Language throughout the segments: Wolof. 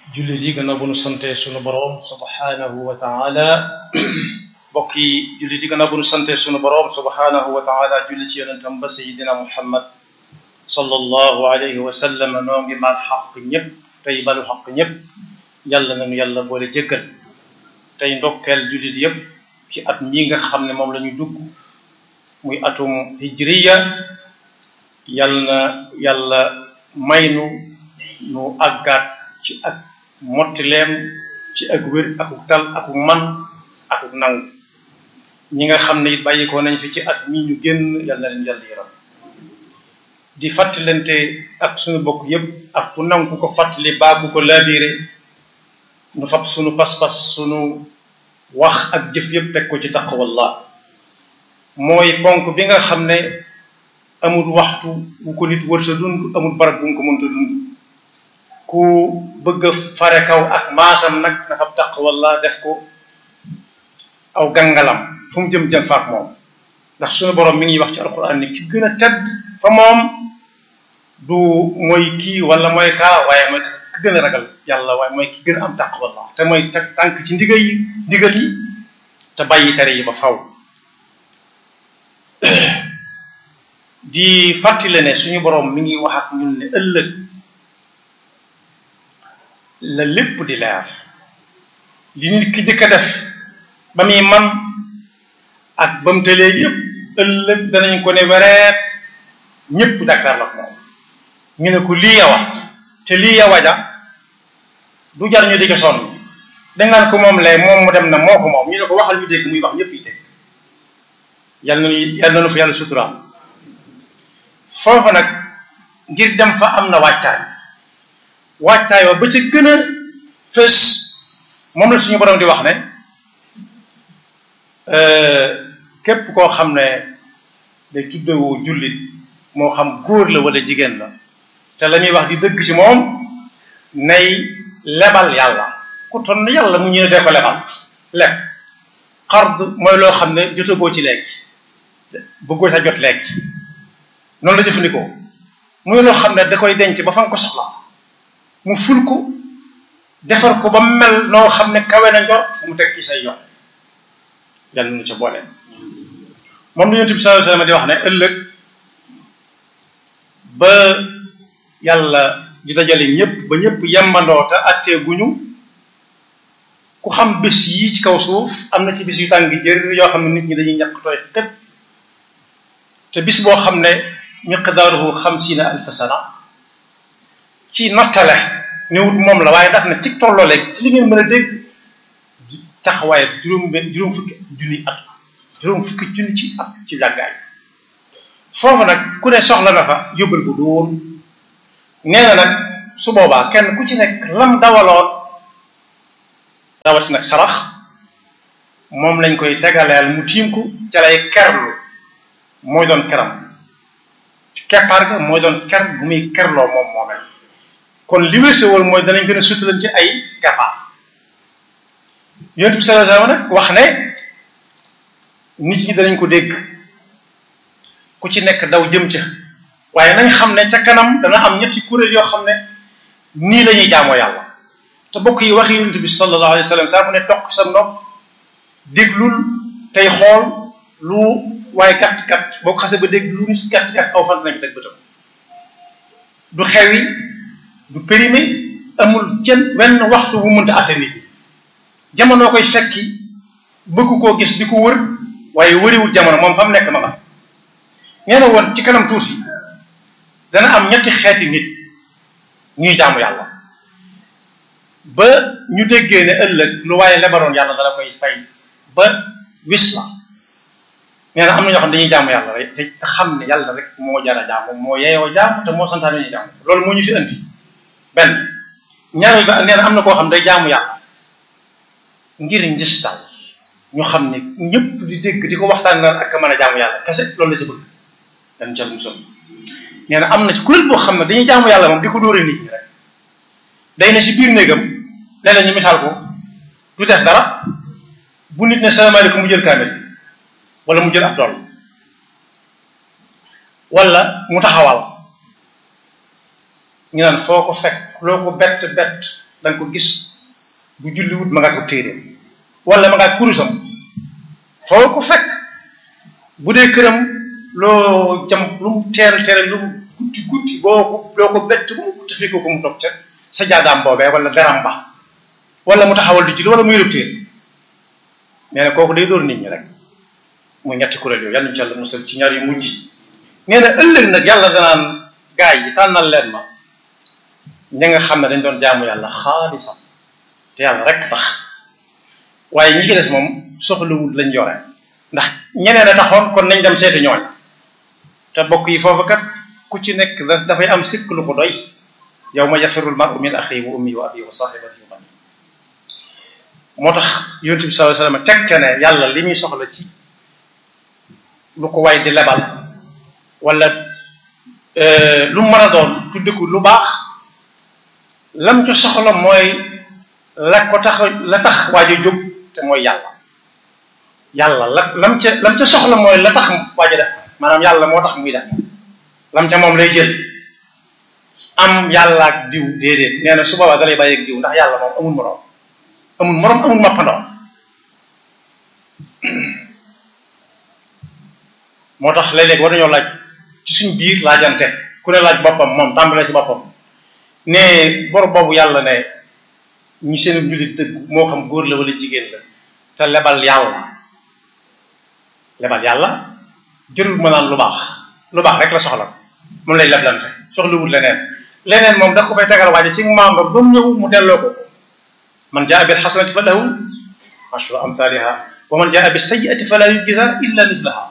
jullit yi gannaaw bu nu sante sunu boroom subhanahu wa taala mbokk yi jullit yi gannaaw bu nu sante sunu boroom subhanahu wa taala julli ci yonentam ba sayidina muhammad sallallahu alayhi wa sallam noo ngi baal xaq ñëpp tey balu xaq ñëpp yàlla nañu yàlla boole jéggal tey ndokkeel jullit yëpp ci at mii nga xam ne moom la ñu dugg muy atum hijriya yàlla na yàlla may nu nu àggaat ci ak mottileem ci ak wér akuk tal akuk man akuk nangu ñi nga xam ne it bàyyikoo nañ fi ci at mi ñu génn yàlla na leen yàlla yaram di fàttalante ak suñu bokk yëpp ak ku nangu ku ko fàttali baa ku ko laabiire nu fab suñu pas-pas suñu wax ak jëf yëpp teg ko ci taqwallah mooy ponk bi nga xam ne amul waxtu bu ko nit wër sa dund amul barab bu nga ko mënta dund ku bëgg a fare kaw ak maasam nag na fab taqwallah def ko aw gangalam fu mu jëm jëm faak moom ndax suñu borom mi ngi wax ci alquran ni ki gën a tedd fa moom du mooy kii wala mooy kaa waaye mooy ki gën a ragal yàlla waaye mooy ki gën a am taqwallah te mooy teg tànk ci ndigal yi ndigal yi te bàyyi tere yi ba faw di fàttali ne suñu borom mi ngi wax ak ñun ne ëllëg la lépp di leer li nit ki jëkk a def ba muy man ak ba mu tëlee yëpp ëllëg danañ ko ne wereet ñëpp Dakar la moom ñu ne ko lii yawa te lii yawa ja du jar ñu di ko sonn dangaan ko moom lee moom mu dem na moo ko moom ñu ne ko waxal ñu dégg muy wax ñëpp yi dégg yàlla na yàlla na nu fa yàlla suturaal foofu nag ngir dem fa am na waajtaay waajtaay wa ba ca gën a fës moom la suñu borom di wax ne képp koo xam ne day tuddewoo jullit moo xam góor la wala jigéen la te la muy wax di dëgg ci moom nay lebal yàlla ku ton yàlla mu ñu ne dee ko lebal leb xard mooy loo xam ne jotagoo ci léegi bëggoo sa jot léegi noonu la jëfandikoo muy loo xam ne da koy denc ba fa nga ko soxla mu ful ko defar ko ba mel noo xam ne kawe na njort mu teg ci say yoon yàlla nu ca boole moom la yonent bi sallallahu alayhi wasallam di wax ne ëllëg ba yàlla di dajale ñëpp ba ñëpp yembandoo te attee guñu ku xam bés yi ci kaw suuf am na ci bis yu tàng jër yoo xam ne nit ñi dañuy ñàkk tooy xëpp te bis boo xam ne miqdaaruhu xamsiina alfa sana ci nattale ñëwut moom la waaye daf na ci tolloo léegi ci li ngeen mën a dégg taxawaay juróom benn juróom fukki junni at juróom fukki junni ci at ci jàggaay foofu nag ku ne soxla na fa yóbbal bu dóor nee na nag su boobaa kenn ku ci nekk lam dawaloon rawati nag sarax moom lañ koy tegaleel mu tiim ko ca lay kerlu mooy doon keram keppaar ga mooy doon ker gu muy kerloo moom moomee kon li wér woon mooy danañ gën a sutalan ci ay keppaar yonent bi sallallahu alayhi wasallam nag wax ne nit ñi danañ ko dégg ku ci nekk daw jëm ca waaye nañ xam ne ca kanam dana am ñetti kuréel yoo xam ne nii la ñuy jaamoo yàlla te bokk yi waxi yonent bi sallallahu alayhi wasallam saa bu ne toq sa nopp déglul tey xool lu waaye gàtt gàtt boo ko xasee ba dégg lu nit gàtt gàtt aw fan nañ ko teg bëtam du xewi du périmé amul jën wenn waxtu wu mënta àtte nit ñi jamono koy fekki bëgg koo gis di ko wër waaye wëriwul jamono moom fa mu nekk ma nga nee na woon ci kanam tuuti dana am ñetti xeeti nit ñuy jaamu yàlla ba ñu déggee ne ëllëg lu waaye lebaroon yàlla dala koy fay ba wis la nee na am na ñoo xam ne dañuy jaamu yàlla rek te xam ne yàlla rek moo jara jaamu moo yeeyoo jaamu te moo santaane ñu jaamu loolu moo ñu fi andi benn ñaareel ba nee na am na koo xam day jaamu yàlla ngir njëstal ñu xam ne ñëpp di dégg di ko waxtaan naan ak mën a jaamu yàlla kese loolu la ci bëgg dañ ca musal nee na am na ci kuréel boo xam ne dañuy jaamu yàlla moom di ko dóore nit ñi rek day ne si biir néegam léeg-léeg ñu misaal ko du des dara bu nit ne salaamaaleykum mu jël kaamel wala mu jël ab dool wala mu taxawal ñu naan foo ko fekk loo ko bett bett da nga ko gis bu julliwut ma nga ko téere wala ma nga kurusam foo ko fekk bu dee këram loo jam lu mu teel teel lu mu guddi guddi boo ko loo ko bett bu mu guddi fekk ko mu toog ca sa jaadaam boobee wala daram ba wala mu taxawal di julli wala muy rëb téere nee na kooku day dóor nit ñi rek muy ñetti kuréel yooyu yàlla ñu ci yàlla musal ci ñaar yu mujj nee na ëllëg nag yàlla danaan gaay yi tànnal leen ma ña nga xam ne dañ doon jaamu yàlla xaalisa te yàlla rek tax waaye ñi ci des moom soxlawul lañ yore ndax ñeneen a taxoon kon nañ dem seeti ñooñ te bokk yi foofu kat ku ci nekk dafay am sikk lu ko doy yawma yafirul mar'u min axihi wa ummihi wa abihi wa sahibatihi wa banihi moo tax yonent bi sallallahu alayhi wasallam tegte ne yàlla li muy soxla ci lu ko way di lebal wala lu mën a doon tudde ko lu baax lam ca soxla mooy la ko tax la tax waaj a jóg te mooy yàlla yàlla la lam ca lam ca soxla mooy la tax waaj a def maanaam yàlla moo tax muy def lam ca moom lay jël am yàlla ak diw déedéet nee na su boobaa dalay bàyyi ak diw ndax yàlla moom amul moroom amul moroom amul mappandoo moo tax léeg-léeg war nañoo laaj ci suñ biir laajante ku ne laaj boppam moom tàmbalee ci boppam ne bor boobu yàlla ne ñi seen njullit dëgg moo xam góor la wala jigéen la te lebal yàlla lebal yàlla jërul ma naan lu baax lu baax rek la soxla moom lay leblante soxlawul leneen leneen moom da ko fay tegal waaje ci membre ba mu ñëw mu delloo ko man jaa bil xasanati fa lahu ashru amthaliha wa man jaa bis sayyiati fala yujza illa mislaha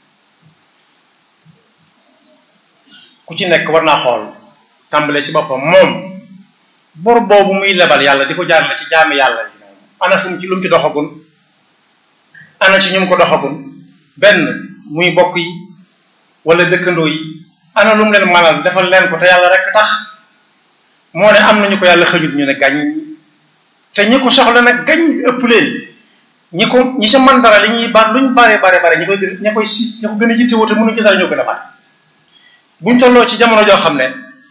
ku ci nekk war naa xool tàmbale ci boppam moom bor boobu muy lebal yàlla di ko jaarale ci jaami yàlla yi moom ana fu mu ci lu mu ci doxagun ana ci ñu mu ko doxagun benn muy bokk yi wala dëkkandoo yi ana lu mu leen manal defal leen ko te yàlla rek tax moo ne am nañu ko yàlla xëjut ñu ne gàñ te ñi ko soxla nag gañ ëpp leen ñi ko ñi sa man dara li ñuy ba luñ bare bare bare ñi koy ñi koy si ñi ko gën a yittewoo te mënuñ ci dara ñoo gën a bare buñ tolloo ci jamono joo xam ne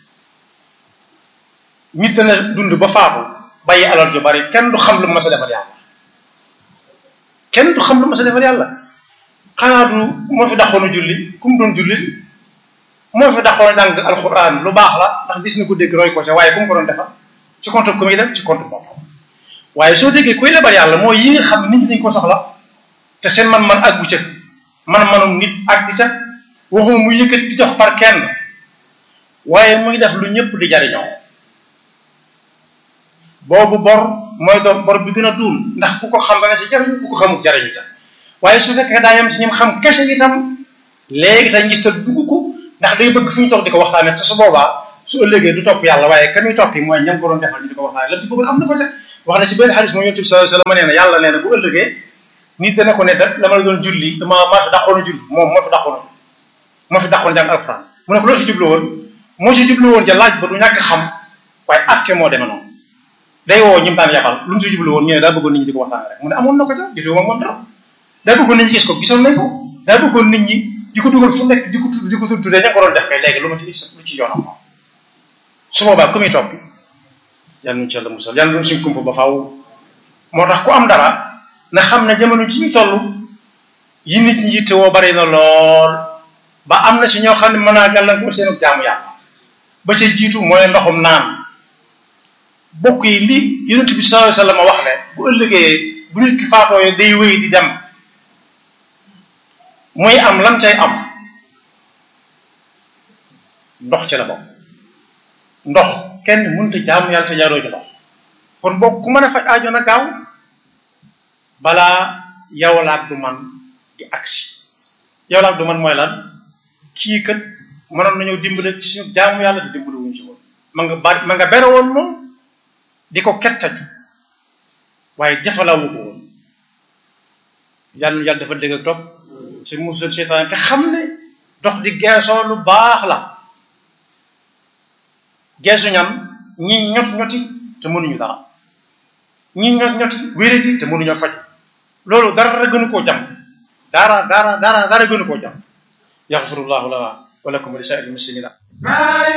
nit dana dund ba faatu bàyyi alal ju bari kenn du xam lu ma sa defal yàlla kenn du xam lu ma sa defal yàlla xanaa du moo fi daxoon a julli ku mu doon julli moo fi daxoon a jàng alxuraan lu baax la ndax gis na ko dégg roy ko ca waaye ku mu ko doon defal ci compte ku muy dem ci compte boppam waaye soo déggee kuy lebal yàlla mooy yi nga xam ne nit ñi dañ ko soxla te seen man-man àggu ca man-manum nit àgg ca waxuma muy yëkkati di jox par kenn waaye muy def lu ñëpp di jariñoo boobu bor mooy doon bor bi gën a duul ndax ku ko xam dana ci jariñu ku ko xamul jariñu ca waaye su fekkee daa yem ci ñim xam kese itam léegi te ngis ta dugg ko ndax day bëgg fu ñu toog di ko waxtaane te su boobaa su ëllëgee du topp yàlla waaye ka muy topp yi mooy ñam ko doon defal ñu di ko waxtaane lam ci bëggoon am na ko ca wax na ci benn xadis mooy yonent bi sallallahu alayhi wasallam nee na yàlla nee na bu ëllëgee nit dana ko ne da dama la doon julli dama maa fi dàqoon a julli moom moo fi dàqoon a moo fi dàqoon jàng alxuraan mu ne ko loolu si jublu woon moo si jublu woon ja laaj ba du ñàkk xam waaye atte moo demee noonu day woo ñim daan yabal lu mu si jublu woon ñu ne daa bëggoon nit ñi di ko waxtaane rek mu ne amoon na ko ca jotee moom moom dara daa bëggoon nit ñi gis ko gisoon nañ ko daa bëggoon nit ñi di ko dugal fu nekk di ko tudd di ko tuddee ña ko doon def kay léegi lu ma ci lu ci yoonam moom su boobaa ku muy topp yàlla nu ci yàlla musal yàlla nu suñ kumpa ba faaw moo tax ku am dara na xam ne jamono ci ñu toll yi nit ñi yitte woo bari na lool ba am na ci ñoo xam ne mën naa gàllankoor seen jaamu yàlla ba ca jiitu mooy ndoxum naan bokk yi li yonent bi sallallahu alayhi wasallam wax ne bu ëllëgee bu nit ki faatoo day wéy di dem muy am lam cay am ndox ci la bokk ndox kenn mënut a jaamu yàlla te jaaroo ci ndox kon bokk ku mën a faj aajo na gaaw balaa yow laak du man di agsi yow laak du man mooy lan kii kat mënoon nañoo dimbale ci suñu jaamu yàlla te dimbale wuñ ci woon ma nga bari ma nga bere woon moom di ko kettaju waaye jafalawu ko woon yàlla yàlla dafa dégg ak topp ci musul seytaan te xam ne dox di geesoo lu baax la geesu ñam ñi ñot ñoti te mënuñu dara ñi ñot ñoti wéradi te mënuñoo faju loolu dara gënu koo jam dara dara dara dara gënu koo jam yaxfirullahu lana wa lakum wa li saa'iril muslimina